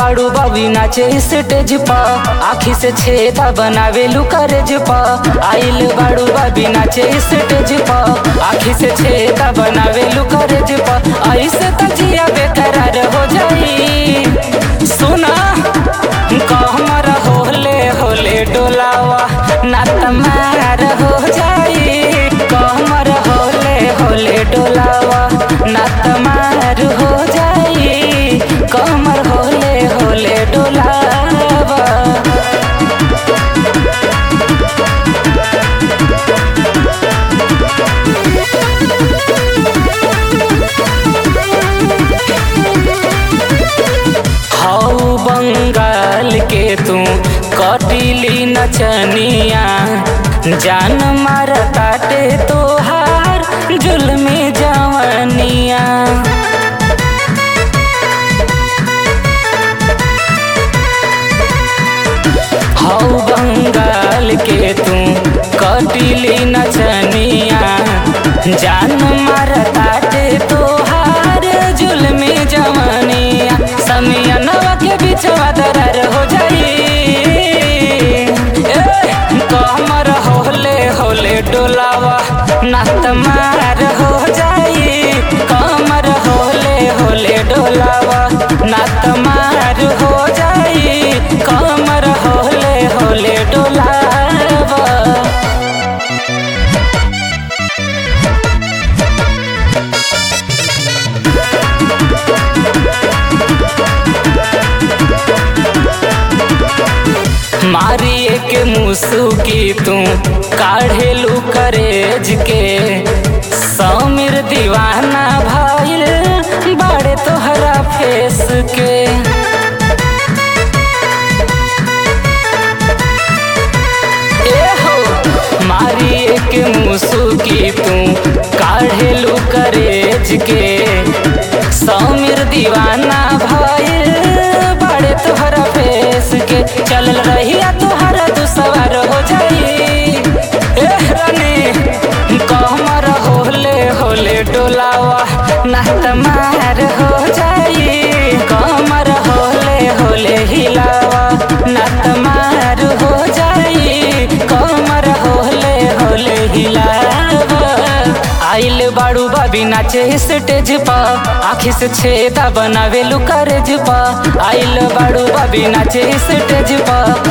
बाड़ू बाबी नाचे स्टेज पा आखी से छेदा बनावे लुकरेज पा आइल बाड़ू बाबी नाचे स्टेज पा आखी से छेदा बनावे लुकरेज पा ऐसे तजिया बेकरार हो जाई सुना कहमर होले होले डोलावा ना तमार हो जाई कहमर होले होले डोलावा ना तमार हो जाई कमर होले होले डोलावा हऊ बंगाल के तू कटिली नचनिया जान मार काटे तोहार जुल्मी जवनिया हऊ बंगाल के तू कटिली नचनिया जान मार काटे तोहार जुल्मी जवनिया समियनवा के बिछवा दरार हो जाई ए, कमर होले होले डोलावा नात मार हो जाई कमर होले होले डोलावा नात मार हो जाई कमर होले होले डोलावा मारिए के मुसुकी तू काढ़ेलू करेज के समीर दीवाना भइल बड़े तोहरा फेस के ए हो मारिए के मुसुकी तू काढ़ेलू करेज के समीर दीवाना भइल बड़े तोहरा फेस के चलल रहिया तोहरा दुसवार हो जाई ए रानी कहमर होले होले डोलावा नात मार हो जाई कमर होले होले हिलावा नात मार हो जाई कमर होले होले हिलावा आइल बाड़ू बाबी नाचे स्टेज पा आखी से छेदा बनावे लुकरेज पा आइल बाड़ू बाबी नाचे स्टेज पा